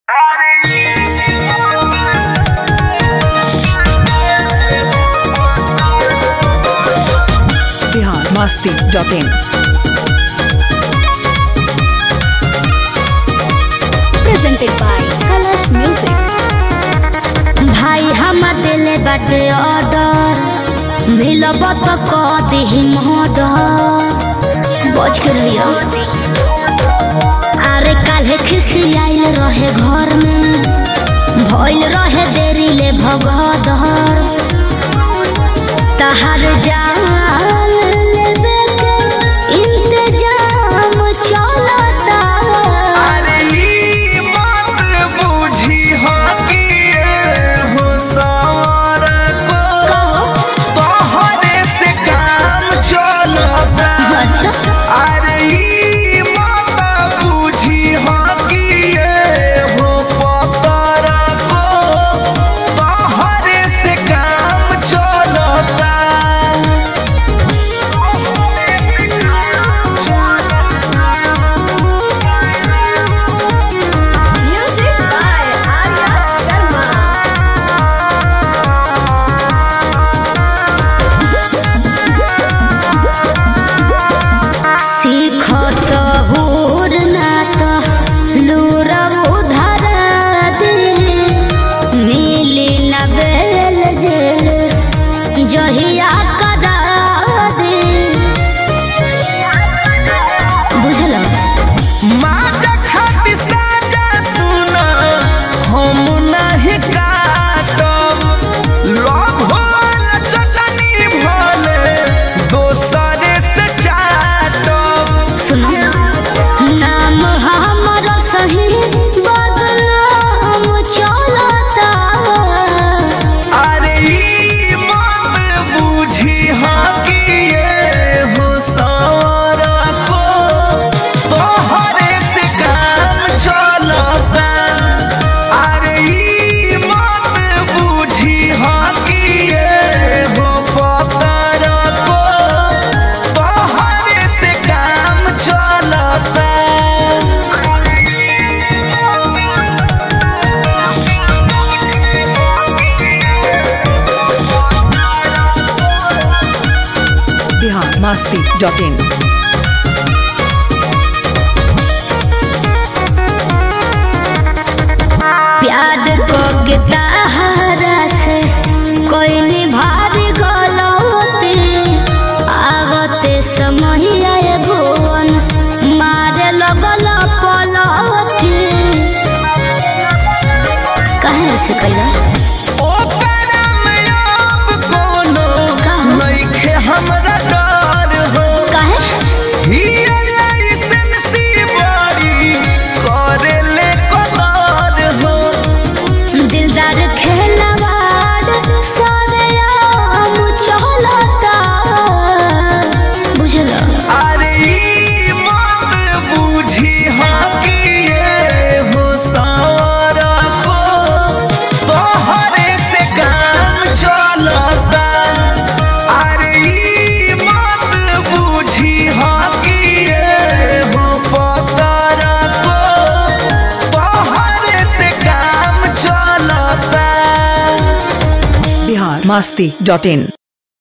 masti.in. presented by Kalash Music. भाई हम दिल बाटे ऑर्डर मिलब तो क दिही मर्डर बच के रहियो अरे काल्हे खिसियाइल रहे घर में भइल रहे देरी ले भगदर तहार जान लेबे के इंतजाम चलता अरे ई बात बूझी हाँ कि ये हो सवार को तोहरे से काम चलता अच्छा अरे ई बात बूझी हाँ कि ये हो पतर को तोहरे से काम चलता Music by Arya Sharma. सीख सहूर ना तो लूर उधर दे मिली न बेल जेल जहिया करा दे बुझल माता खाती साजा सुना हम नहीं काटब लोभ वाला चटनी भले दोसरे से चाटब सुनो नाम हमर सही बदनाम चलता अरे ई बात बूझी हाँ कि ये हो सारा को तोहरे से काम चलता अरे ई बात बूझी हाँ कि ये हो पतर को तोहरे से काम चलता Bihar masti.in. प्यार को के ताहरा से कोई नहीं भारी गलती आवते समय आए भुवन मारे लगल पलटी कहे से कहिला ओकरा में अब कोनो का हो? नइखे हमरा डर हो कहे हिया लाइसेंसी बड़ी करेले कदर हो दिलदार खेलवाड़ सारे आम चलता बुझल अरे ई बात बूझी हाँ कि ये हो सारा को तोहरे से काम चलता अरे ई बात बूझी हाँ कि ये हो पतर को तोहरे से काम चलता Bihar masti.in.